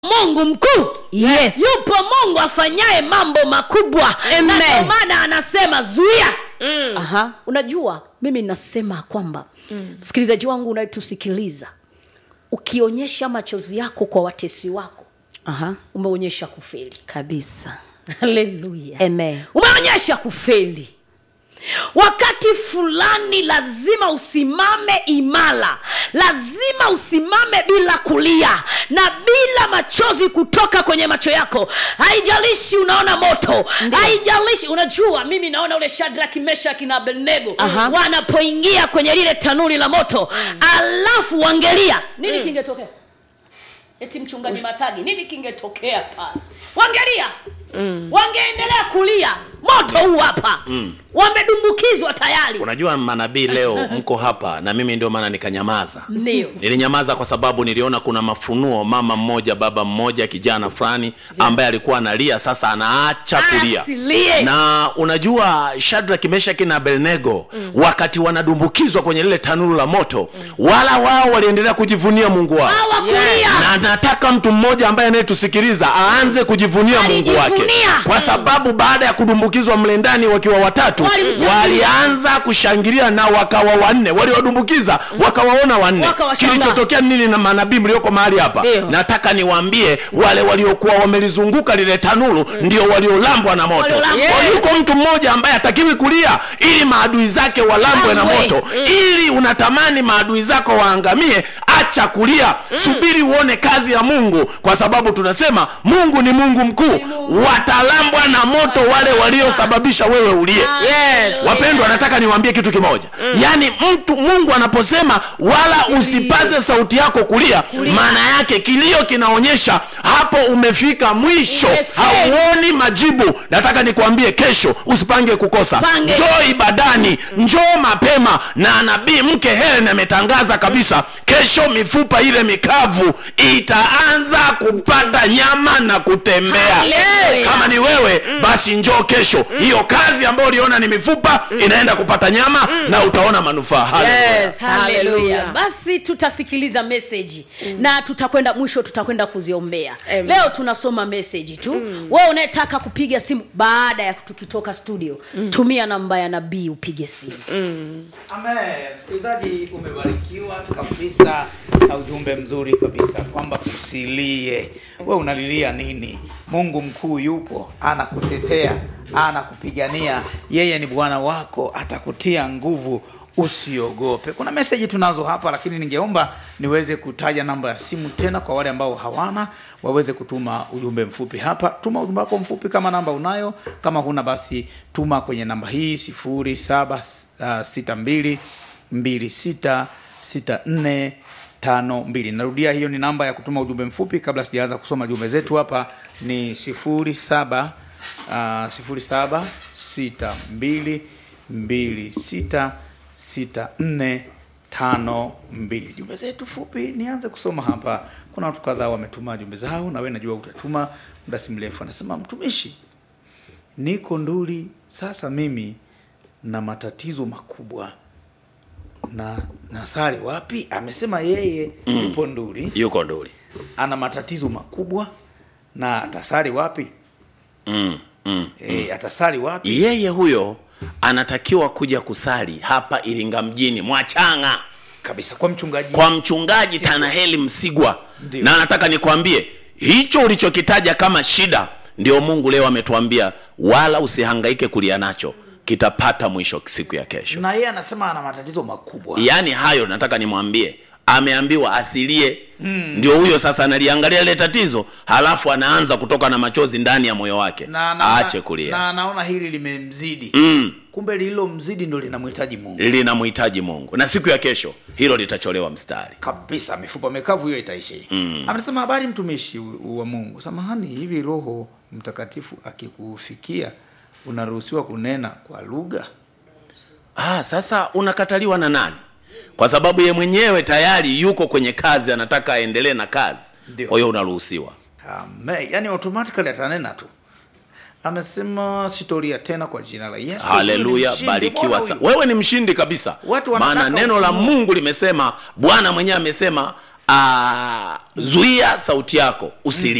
mungu mkuu Yes. yupo mungu afanyaye mambo makubwa Amen. na ndio maana anasema zuia Aha. unajua mimi nasema kwamba msikilizaji wangu unayetusikiliza ukionyesha machozi yako kwa watesi wako Aha. umeonyesha kufeli kabisa haleluya Amen. umeonyesha kufeli wakati fulani lazima usimame imara lazima usimame bila kulia na bila machozi kutoka kwenye macho yako haijalishi unaona moto haijalishi unajua mimi naona ule shadraki meshaki na abednego Aha. wanapoingia kwenye lile tanuri la moto alafu wangelia nini kingetokea eti mchungaji matagi nini kingetokea pale wangelia mm. wangeendelea kulia moto huu hapa mm. wamedumbukizwa tayari unajua manabii leo mko hapa na mimi ndio maana nikanyamaza ndio nilinyamaza kwa sababu niliona kuna mafunuo mama mmoja baba mmoja kijana fulani ambaye alikuwa analia sasa anaacha kulia Asilie. na unajua shadrak meshaki na abelnego mm. wakati wanadumbukizwa kwenye lile tanuru la moto mm. wala wao waliendelea kujivunia mungu wao hawakulia na nataka mtu mmoja ambaye anayetusikiliza aanze kujivunia mungu wake Alijivunia. kwa sababu baada ya kudumbukizwa mle ndani wakiwa watatu Walimshangilia. walianza kushangilia na wakawa wanne waliwadumbukiza wakawaona wanne Wakawashangaa. kilichotokea nini na manabii mlioko mahali hapa Ndio. nataka niwaambie wale waliokuwa wamelizunguka lile tanuru ndio waliolambwa na moto Waliolambwa. Kwa hiyo yuko mtu mmoja ambaye hatakiwi kulia ili maadui zake walambwe na Lambwe. moto ili unatamani maadui zako waangamie acha kulia subiri uone kazi ya mungu kwa sababu tunasema mungu ni mungu mkuu watalambwa na moto wale waliosababisha wewe ulie Yes. wapendwa nataka niwaambie kitu kimoja mm. yaani mtu mungu anaposema wala usipaze sauti yako kulia maana yake kilio kinaonyesha hapo umefika mwisho Umefika. hauoni majibu nataka nikwambie kesho usipange kukosa Pange. njoo ibadani njoo mapema na nabii mke helen ametangaza kabisa kesho mifupa ile mikavu itaanza kupata nyama na kutembea Hallelujah. kama ni wewe basi njoo kesho hiyo kazi ambayo uliona ni mifupa inaenda kupata nyama na utaona manufaa Hallelujah. Yes. haleluya Hallelujah. basi tutasikiliza meseji mm. na tutakwenda mwisho tutakwenda kuziombea Amen. leo tunasoma meseji tu mm. wewe unayetaka kupiga simu baada ya tukitoka studio mm. tumia namba ya nabii upige simu Amen. Msikilizaji, umebarikiwa kabisa na ujumbe mzuri kabisa kwamba usilie. We unalilia nini? Mungu mkuu yupo, anakutetea, anakupigania. Yeye ni Bwana wako, atakutia nguvu. Usiogope. Kuna meseji tunazo hapa, lakini ningeomba niweze kutaja namba ya simu tena kwa wale ambao hawana waweze kutuma ujumbe mfupi hapa. Tuma ujumbe wako mfupi kama namba unayo, kama huna basi tuma kwenye namba hii sifuri saba uh, sita mbili mbili sita sita nne tano mbili. Narudia, hiyo ni namba ya kutuma ujumbe mfupi. Kabla sijaanza kusoma jumbe zetu hapa ni sifuri saba uh, sifuri saba sita mbili mbili sita sita nne tano mbili jumbe zetu fupi nianze kusoma hapa kuna watu kadhaa wametuma jumbe zao na we najua utatuma muda si mrefu anasema mtumishi niko nduli sasa mimi na matatizo makubwa na nasari wapi amesema yeye yupo nduli yuko nduli ana matatizo makubwa na atasari wapi mm, mm. e, atasari wapi yeye huyo anatakiwa kuja kusali hapa iringa mjini mwachanga kabisa kwa mchungaji kwa mchungaji tanaheli msigwa Ndio. na nataka nikwambie hicho ulichokitaja kama shida ndio mungu leo ametuambia wala usihangaike kulia nacho kitapata mwisho siku ya kesho na yeye anasema ana matatizo makubwa yaani hayo nataka nimwambie ameambiwa asilie mm. ndio huyo sasa analiangalia ile tatizo halafu anaanza kutoka na machozi ndani ya moyo wake na, na, aache kulia na anaona hili limemzidi mm. kumbe lililomzidi ndo linamhitaji mungu linamhitaji mungu na siku ya kesho hilo litacholewa mstari kabisa mifupa mikavu hiyo itaishi mm. amesema habari mtumishi u- wa mungu samahani hivi roho mtakatifu akikufikia unaruhusiwa kunena kwa lugha ah, sasa unakataliwa na nani kwa sababu ye mwenyewe tayari yuko kwenye kazi anataka aendelee na kazi Ndio. kwa hiyo unaruhusiwa Amen. yani automatically atanena tu amesema sitoria tena kwa jina la yesu haleluya Mshindi. Mbona barikiwa huyu? sana wewe ni mshindi kabisa Watu wanataka maana neno la ufunuo. mungu limesema bwana mwenyewe amesema ah, zuia sauti yako usilie